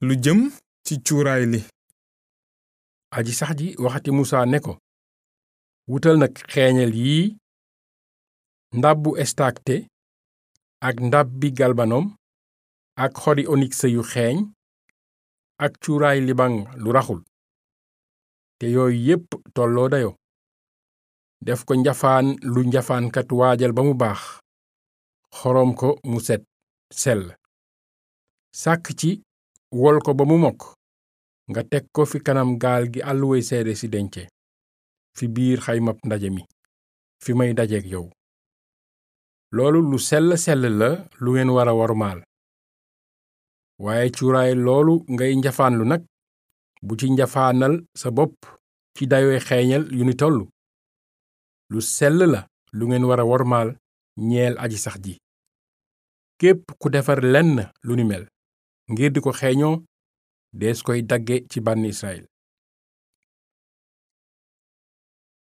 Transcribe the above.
lu jëm ci cuuraay li aji sax ji waxati musaa ne ko wutal nag xeeñeel yii ndabbu estakte ak ndabbi galbanom ak xori oniks yu xeeñ ak cuuraay libaŋ lu raxul te yooyu yépp tolloo dayo def ko njafaan lu njafaankat waajal ba mu baax xorom ko mu set sell sàkk ci wol ko ba mu mokk nga teg ko fi kanam gaal gi àlluway seede si dence fi biir xaymab ndaje mi fi may dajeek yow loolu lu sell sell la lu ngeen wara wormaal waaye cuuraay loolu ngay njafaanlu nag bu ci njafaanal sa bopp ci dayoy xeeñal yu ni tollu lu sell la lu ngeen wara wormaal ñeel aji sax ji képp ku defar lenn lu ni mel ngir di ko xeeñoo dees koy dagge ci bànn Israyil